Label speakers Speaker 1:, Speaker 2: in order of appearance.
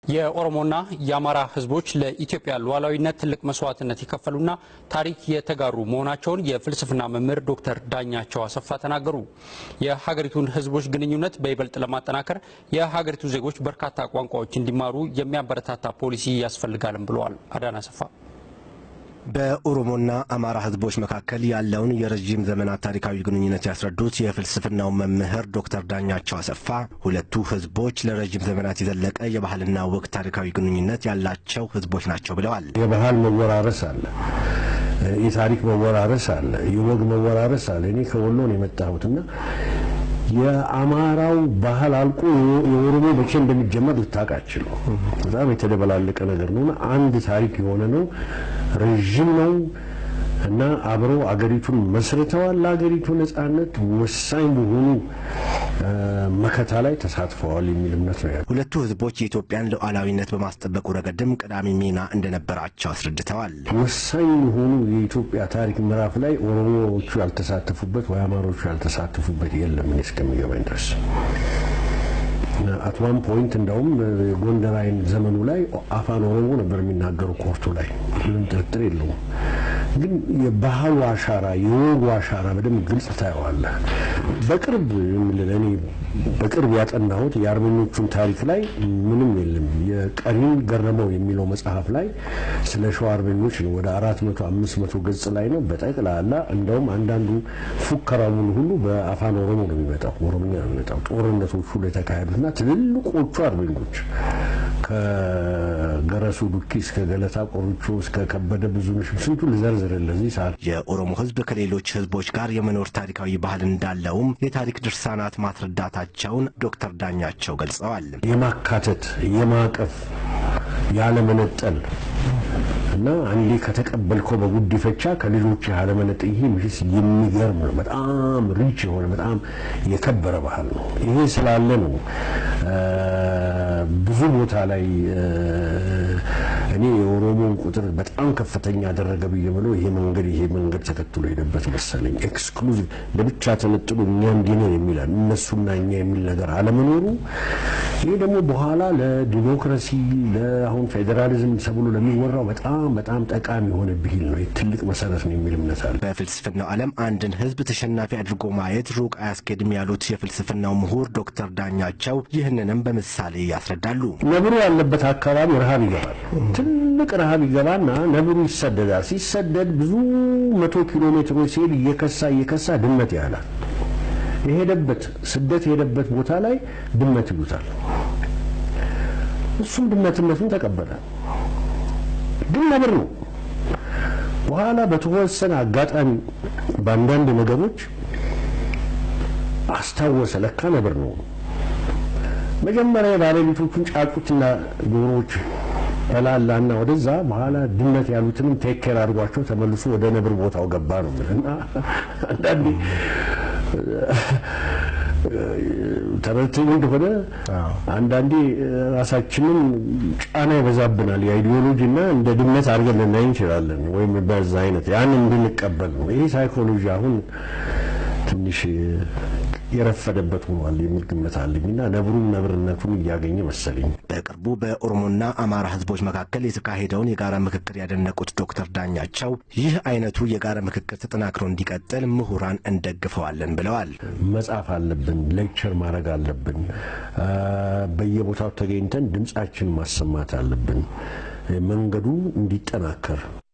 Speaker 1: የኦሮሞና የአማራ ሕዝቦች ለኢትዮጵያ ሉዓላዊነት ትልቅ መስዋዕትነት የከፈሉና ታሪክ የተጋሩ መሆናቸውን የፍልስፍና መምህር ዶክተር ዳኛቸው አሰፋ ተናገሩ። የሀገሪቱን ሕዝቦች ግንኙነት በይበልጥ ለማጠናከር የሀገሪቱ ዜጎች በርካታ ቋንቋዎች እንዲማሩ የሚያበረታታ ፖሊሲ ያስፈልጋልም ብለዋል። አዳና አሰፋ
Speaker 2: በኦሮሞና አማራ ህዝቦች መካከል ያለውን የረዥም ዘመናት ታሪካዊ ግንኙነት ያስረዱት የፍልስፍናው መምህር ዶክተር ዳኛቸው አሰፋ ሁለቱ ህዝቦች ለረዥም ዘመናት የዘለቀ የባህልና ወግ ታሪካዊ ግንኙነት ያላቸው ህዝቦች ናቸው ብለዋል።
Speaker 3: የባህል መወራረስ አለ፣ የታሪክ መወራረስ አለ፣ የወግ መወራረስ አለ። እኔ ከወሎ ነው የመጣሁትና የአማራው ባህል አልቆ የኦሮሞ መቼ እንደሚጀመር ልታውቃችል ነው። በጣም የተደበላለቀ ነገር ነው። አንድ ታሪክ የሆነ ነው። ረዥም ነው እና አብረው አገሪቱን መስርተዋል። ለአገሪቱ ነጻነት ወሳኝ በሆኑ መከታ ላይ ተሳትፈዋል የሚል እምነት ነው ያለው።
Speaker 2: ሁለቱ ህዝቦች የኢትዮጵያን ሉዓላዊነት በማስጠበቁ ረገድም ቀዳሚ ሚና እንደነበራቸው አስረድተዋል።
Speaker 3: ወሳኝ የሆኑ የኢትዮጵያ ታሪክ ምዕራፍ ላይ ኦሮሞዎቹ ያልተሳተፉበት ወይ አማሮቹ ያልተሳተፉበት የለም እኔ እስከሚገባኝ ድረስ። አት ዋን ፖይንት እንደውም ጎንደር አይን ዘመኑ ላይ አፋን ኦሮሞ ነበር የሚናገሩ ኮርቱ ላይ ምንም ጥርጥር የለውም። ግን የባህሉ አሻራ የወጉ አሻራ በደንብ ግልጽ ታየዋለህ። በቅርብ እኔ በቅርብ ያጠናሁት የአርበኞቹን ታሪክ ላይ ምንም የለም። የቀሪን ገረመው የሚለው መጽሐፍ ላይ ስለ ሸዋ አርበኞች ነው። ወደ አራት መቶ አምስት መቶ ገጽ ላይ ነው በጠቅላላ። እንደውም አንዳንዱ ፉከራውን ሁሉ በአፋን ኦሮሞ ነው የሚመጣው፣ ኦሮምኛ ነው የሚመጣው። ጦርነቶቹ ላይ የተካሄዱትና ትልልቆቹ አርበኞች ከገረሱ ዱኪ እስከ ገለታ ቆርቾ እስከ ከበደ ብዙነሽ ስንቱ ልዘርዝር ለዚህ ሰዓት።
Speaker 2: የኦሮሞ ህዝብ ከሌሎች ህዝቦች ጋር የመኖር ታሪካዊ ባህል እንዳለውም የታሪክ ድርሳናት ማስረዳታቸውን ዶክተር ዳኛቸው ገልጸዋል።
Speaker 3: የማካተት የማቀፍ ያለመነጠል እና አንዴ ከተቀበልከው በጉዲፈቻ ከሌሎች ያለመነጠል ይሄ ምሽስ የሚገርም ነው። በጣም ሪች የሆነ በጣም የከበረ ባህል ነው። ይሄ ስላለ ነው ብዙ ቦታ ላይ እኔ የኦሮሞን ቁጥር በጣም ከፍተኛ ያደረገ ብዬ ብለው ይሄ መንገድ ይሄ መንገድ ተከትሎ ሄደበት መሰለኝ። ኤክስክሉዚቭ ለብቻ ተነጥሎ እኛ እንዲህ ነን የሚላል እነሱና እኛ የሚል ነገር አለመኖሩ ይሄ ደግሞ በኋላ ለዲሞክራሲ ለአሁን ፌዴራሊዝም ተብሎ ለሚወራው በጣም በጣም ጠቃሚ የሆነ ብሂል ነው። ትልቅ መሰረት ነው የሚል እምነት አለ።
Speaker 2: በፍልስፍናው ዓለም አንድን ህዝብ ተሸናፊ አድርጎ ማየት ሩቅ አያስኬድም ያሉት የፍልስፍናው ምሁር ዶክተር ዳኛቸው ይህንንም በምሳሌ ያስረዳሉ።
Speaker 3: ነብሩ ያለበት አካባቢ ረሃብ ይገባል። ትልቅ ረሃብ ይገባና ነብሩ ይሰደዳል። ሲሰደድ ብዙ መቶ ኪሎ ሜትሮች ሲሄድ እየከሳ እየከሳ ድመት ያህላል። የሄደበት ስደት የሄደበት ቦታ ላይ ድመት ይሉታል። እሱም ድመትነቱን ተቀበለ። ግን ነብር ነው። በኋላ በተወሰነ አጋጣሚ በአንዳንድ ነገሮች አስታወሰ፣ ለካ ነብር ነው። መጀመሪያ የባለቤቶቹን ጫጩትና ዶሮዎች በላላና ወደዛ በኋላ ድመት ያሉትንም ቴክ ኬር አድርጓቸው ተመልሶ ወደ ነብር ቦታው ገባ ነው እና አንዳንዴ ተረድተኝ እንደሆነ አንዳንዴ ራሳችንን ጫና ይበዛብናል። የአይዲዮሎጂ እና እንደ ድመት አድርገን ልናይ እንችላለን፣ ወይም በዛ አይነት ያን እንድንቀበል ነው። ይሄ ሳይኮሎጂ አሁን ትንሽ የረፈደበት ሆኗል የሚል ግምት አለኝ እና ነብሩም ነብርነቱን እያገኘ መሰለኝ።
Speaker 2: በቅርቡ በኦሮሞና አማራ ህዝቦች መካከል የተካሄደውን የጋራ ምክክር ያደነቁት ዶክተር ዳኛቸው ይህ አይነቱ የጋራ ምክክር ተጠናክሮ እንዲቀጥል ምሁራን እንደግፈዋለን ብለዋል።
Speaker 3: መጻፍ አለብን፣ ሌክቸር ማድረግ አለብን፣ በየቦታው ተገኝተን ድምጻችን ማሰማት አለብን መንገዱ እንዲጠናከር